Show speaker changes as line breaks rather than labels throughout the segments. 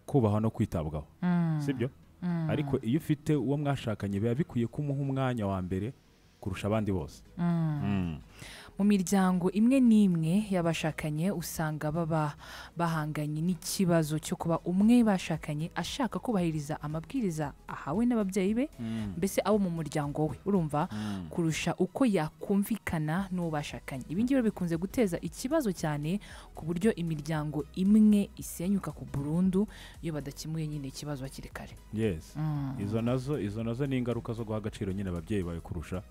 kubahwa no kwitabwaho sibyo ariko iyo ufite uwo mwashakanye biba bikwiye kumuha umwanya wa mbere kurusha abandi bose Mm.
mu miryango imwe n'imwe y'abashakanye usanga baba bahanganye n'ikibazo cyo kuba umwe bashakanye ashaka kubahiriza amabwiriza ahawe n'ababyeyi be mbese abo mu muryango we urumva kurusha uko yakumvikana n'uwo bashakanye ibi ngibi bikunze guteza ikibazo cyane ku buryo imiryango imwe isenyuka ku burundu iyo badakemuye nyine ikibazo hakiri kare
yes izo nazo izo nazo ni ingaruka zo guha agaciro nyine ababyeyi bawe kurusha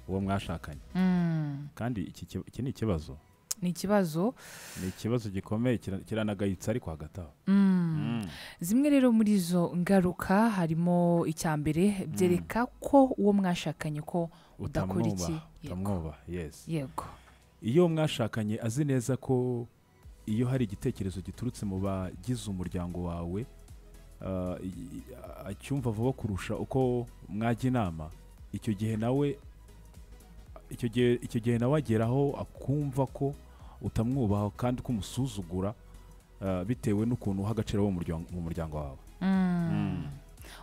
uwo mwashakanye
Mm.
kandi iki ki- iki ni ikibazo
ni ikibazo
ni ikibazo gikomeye kira- kiranagayitse ariko hagati aho
Mm.
Mm.
zimwe rero muri izo ngaruka harimo icya mbere byereka ko uwo mwashakanye ko udakora
Utamwubaha,
iki yego
utamwubaha yes
yego
iyo mwashakanye azi neza ko iyo hari igitekerezo giturutse mu bagize umuryango wawe ah, i- i- acyumva vuba kurusha uko mwajya inama icyo gihe nawe icyo gihe icyo gihe nawe agera aho akumva ko utamwubaha kandi ko umusuzugura ah, bitewe n'ukuntu uha agaciro abo mu muryango- mu muryango wawe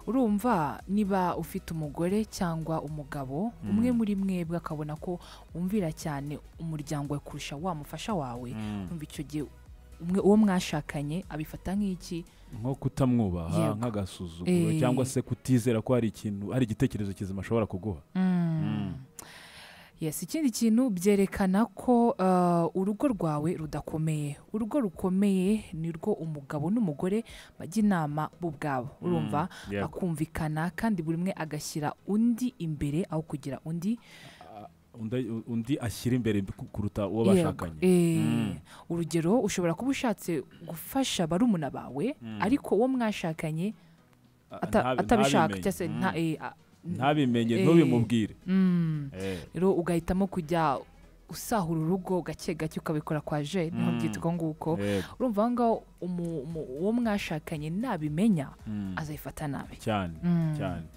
urumva niba ufite umugore cyangwa umugabo umwe muri mwebwe akabona ko wumvira cyane umuryango we kurusha wa mufasha wawe umva icyo gihe umwe uwo mwashakanye abifata nk'iki
nko kutamwubaha
Yego.
nk'agasuzuguro
Eh.
cyangwa se kutizera ko hari ikintu hari igitekerezo kizima ashobora kuguha
Yes, ikindi kintu byerekana ko uh, urugo rwawe rudakomeye urugo rukomeye ni rwo umugabo n'umugore bajya inama bo ubwabo urumva
yego.
bakumvikana kandi buri umwe agashyira undi imbere aho kugira undi
undi, undi ashyira imbere ku- kuruta uwo
Yego,
bashakanye
eh,
Mm.
urugero ushobora kuba ushatse gufasha barumuna bawe ariko uwo mwashakanye
A-
ata-
ntabi-
atabishaka
ntabimenye.
cyangwa se nta- eh, a-
ntabimenye
Eh.
ntubimubwire
mm.
Eh,
rero ugahitamo kujya usahura urugo gake gake ukabikora kwa je niho
Mm.
byitwa nguko
yego.
urumva aho ngaho umu- umu- uwo mwashakanye nabimenya
Mm.
azayifata nabi
cyane
Mm.
cyane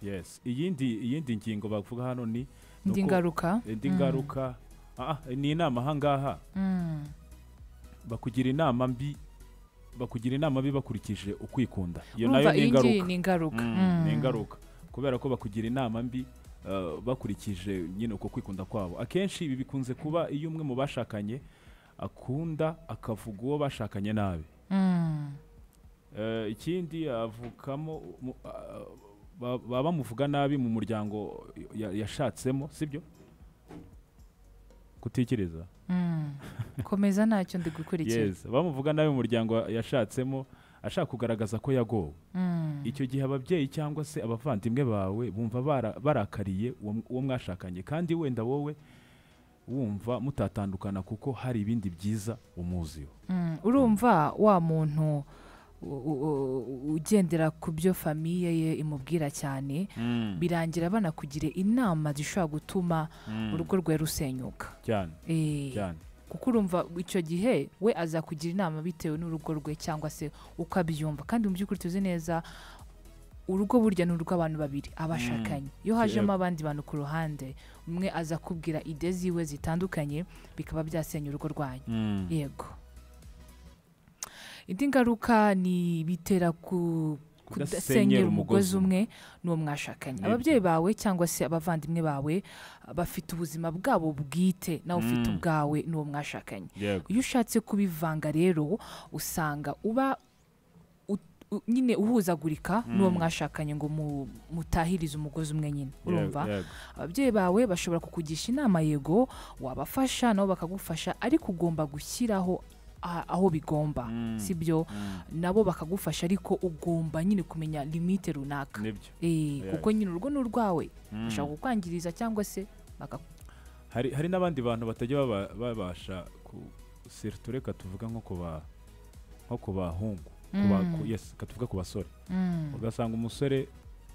yes iyindi iyindi ngingo bavuga hano ni ni
indi
uko-
ngaruka
indi ngaruka Ah, ah, ni inama ahangaha
Mm.
bakugira inama mbi bakugira inama mbi bakurikije ukwikunda iyo nayo
urumva
ni
iyi
ingaruka
ngiyi ni ingaruka
Mm, ni
Mm.
ingaruka kubera ko bakugira inama mbi uh, bakurikije nyine uko kwikunda kwabo akenshi ibi bikunze kuba iyo umwe mu bashakanye akunda akavuga uwo bashakanye nabi
Mm.
Eh, ikindi avukamo mu- ah, ba- baba bamuvuga nabi mu muryango ya- yashatsemo sibyo kutikiriza
Mm. komeza ntacyo ndi gukurikira
yes bamuvuga nabi mu muryango yashatsemo ashaka kugaragaza ko yagowe
Mm.
icyo gihe ababyeyi cyangwa se abavandimwe bawe bumva bara- barakariye uwo m- uwo mwashakanye kandi wenda wowe wumva mutatandukana kuko hari ibindi byiza umuziho
Mm, urumva wa muntu u- u- u- ugendera ku byo famiye ye imubwira cyane birangira banakugire inama zishobora gutuma urugo rwe rusenyuka
cyane
Eh,
cyane
kuko urumva icyo gihe we azakugira inama bitewe n'urugo rwe cyangwa se uko abyumva kandi mu by'ukuri tuzi neza urugo burya ni urw'abantu babiri abashakanye iyo hajemo
Yego.
abandi bantu ku ruhande umwe aza kubwira ide ziwe zitandukanye bikaba byasenya urugo rwanyu yego indi ngaruka ni bitera ku kudasenyera umugozi umwe n'uwo mwashakanye
Nibyo.
ababyeyi bawe cyangwa se abavandimwe bawe ah, bafite ubuzima bwabo bwite nawe ufite
Mm.
ubwawe n'uwo mwashakanye
yego
iyo ushatse kubivanga rero usanga uba ut- u- nyine uhuzagurika n'uwo mwashakanye ngo mu- mutahirize umugozi umwe nyine urumva
yego,
ababyeyi bawe bashobora kukugisha inama yego wabafasha nabo bakagufasha ariko ugomba gushyiraho a- aho bigomba
Mm.
si byo
Mm.
nabo bakagufasha ariko ugomba nyine kumenya limite runaka
nibyo
Eh,
Yeah.
kuko nyine urugo ni urwawe
Mm.
bashaka kukwangiriza cyangwa se baka-
hari hari n'abandi bantu batajya baba- babasha ku siritu reka tuvuga nko ku ba nko ku bahungu ku ba- ku- yes reka tuvuge ku basore ugasanga umusore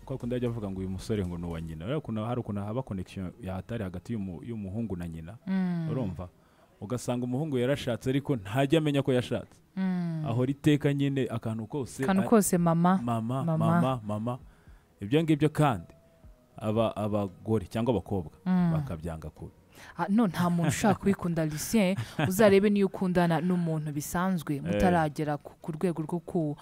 kwa kundi ajya avuga ngo uyu musore ngo ni uwa nyina rero ukuntu hari ukuntu haba connection yahatari hagati y'umu- y'umuhungu na nyina urumva ugasanga umuhungu yarashatse ariko ntajya amenya ko yashatse ahora iteka nyine akantu kose
akantu
a-
kose mama
mama
mama.
mama mama ibyo ngibyo kandi aba abagore cyangwa abakobwa
Mm.
bakabyanga kubi
Ah, no nta muntu ushaka kwikunda Lucien uzarebe niyo ukundana n'umuntu bisanzwe mutaragera ku ku rwego rwo ku-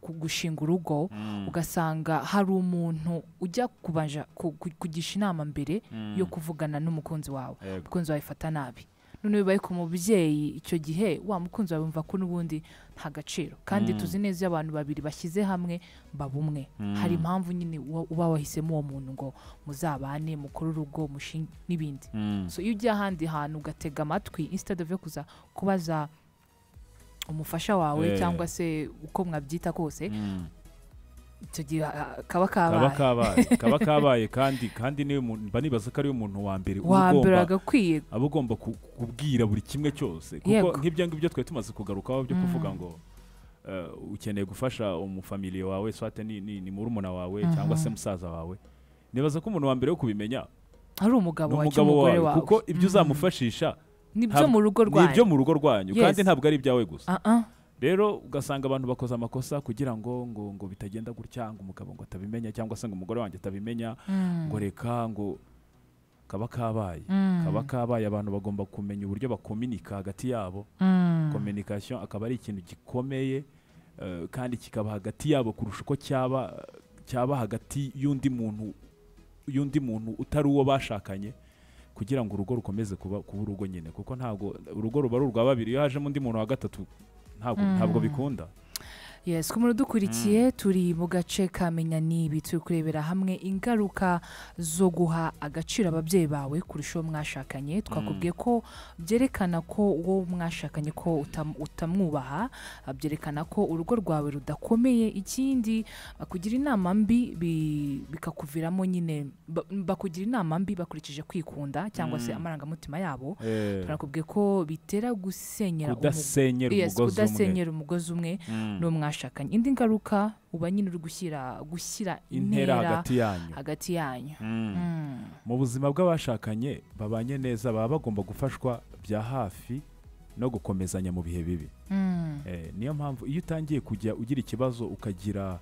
ku- gushinga urugo ugasanga hari umuntu ujya kubanja ku- ku- kugisha inama mbere yo kuvugana n'umukunzi wawe
Yego.
umukunzi wawe ifata nabi none bibaye ku mubyeyi icyo gihe wa mukunzi wawe wumva ko n'ubundi nta gaciro kandi tuzi neza iyo abantu babiri bashyize hamwe baba umwe hari impamvu nyine uba uba wahisemo uwo muntu ngo muzabane mukore urugo mushinge n'ibindi so iyo ujya ahandi hantu ugatega amatwi instead of yo kuza kubaza umufasha wawe
Eh.
cyangwa se uko mwabyita kose
Mm.
icyo gihe ah, kaba
kaba
kabaye
kabaye kaba kabaye kandi kandi niyo mu- mba nibaza ko ariyo muntu wa mbere uba
wa mbere
ugomba
agakwiye
aba agomba ku- kubwira buri kimwe cyose
Yego.
kuko nk'ibyo ngibyo twari tumaze kugarukaho byo kuvuga ngo eh, ukeneye gufasha umufamiliye wawe swate ni, ni, ni murumuna wawe cyangwa se musaza wawe nibaza ko umuntu wa mbere wo kubimenya
ari umugabo
ni
wa
umugabo wawe
cy'umugore wawe
kuko ibyo uzamufashisha
nibyo
ntabwo-
mu rugo
ni ibyo
rwanyu
mu rugo rwanyu
Yes.
kandi ntabwo ari ibyawe gusa
Ah, ah.
rero ugasanga abantu bakoze amakosa kugira ngo ngo ngo bitagenda gutya ngo umugabo ngo atabimenya cyangwa se ngo umugore wanjye atabimenya ngo reka ngo kaba kabaye
Mm.
kaba kabaye abantu bagomba kumenya uburyo bakominika hagati yabo
Mm.
kominikasiyo akaba ari ikintu gikomeye eh, kandi kikaba hagati yabo kurusha uko cyaba cyaba hagati y'undi muntu y'undi muntu utari uwo bashakanye kugira ngo urugo rukomeze kuba kuba urugo nyine kuko ntabwo urugo ruba ari urwa babiri iyo hajemo undi muntu wa gatatu ntabwo
Mm.
ntabwo bikunda
yes ku muntu udukurikiye turi mu gace ka menya nibi turi kurebera hamwe ingaruka zo guha agaciro ababyeyi bawe kurusha uwo mwashakanye twakubwiye ko byerekana ko uwo mwashakanye ko utam- utamwubaha ah, byerekana ko urugo rwawe rudakomeye ikindi ah, kugira inama mbi bi- bikakuviramo nyine ba- bakugira inama mbi bakurikije kwikunda cyangwa se amarangamutima yabo turakubwiye ko bitera gusenyera umugo-
kudasenyera
Yes,
umugozi umwe
kudasenyera umugozi umwe
Mm.
n'uwo mwashakanye indi ngaruka uba nyine uri gushyira gushyira
intera hagati yanyu
hagati yanyu
Mm.
Mm.
mu buzima bw'abashakanye babanye neza baba bagomba gufashwa bya hafi no gukomezanya mu bihe bibi
Mm.
Eh, niyo mpamvu iyo utangiye kujya ugira ikibazo ukagira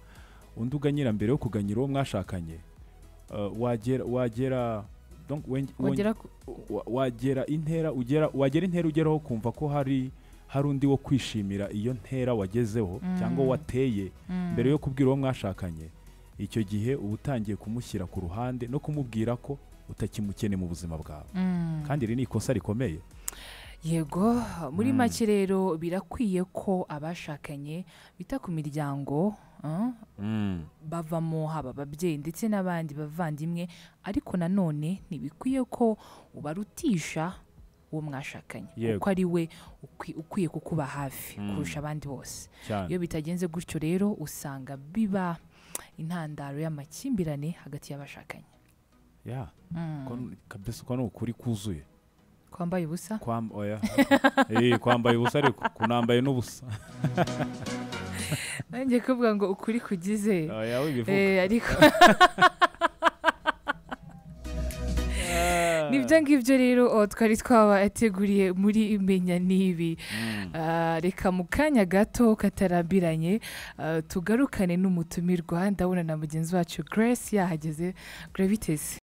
undi uganyira mbere yo kuganyira uwo mwashakanye eh, wagera wagera donc wenge-
wagera ku-
wa- wagera intera ugera wagera intera ugeraho kumva ko hari hari undi wo kwishimira iyo ntera wagezeho cyangwa wateye mbere yo kubwira uwo mwashakanye icyo gihe uba utangiye kumushyira ku ruhande no kumubwira ko utakimukene mu buzima bwawe
Mm.
kandi iri ni ikosa rikomeye
yego muri make rero birakwiye ko abashakanye bita ku miryango ah, bavamo haba ababyeyi ndetse n'abandi bavandimwe ariko nanone ntibikwiye ko ubarutisha uwo mwashakanye
Yego.
kuko ari we ukwi- ukwiye kukuba hafi kurusha abandi bose
cyane
iyo bitagenze gutyo rero usanga biba intandaro y'amakimbirane hagati y'abashakanye
ya ko ni- kabisa uko ni ukuri kuzuye
kwambaye ubusa
Kwam- oya. Eh, kwambaye ubusa ariko kunambaye n'ubusa
nanjye kuvuga ngo ukuri kugize
oya wibivuga
Eh, ariko nibyo ngibyo rero oh, twari twabateguriye muri imenya n'ibi Ah, reka mu kanya gato katarambiranye ah, tugarukane n'umutumirwa ndabona na mugenzi wacu grace yahageze gravitesi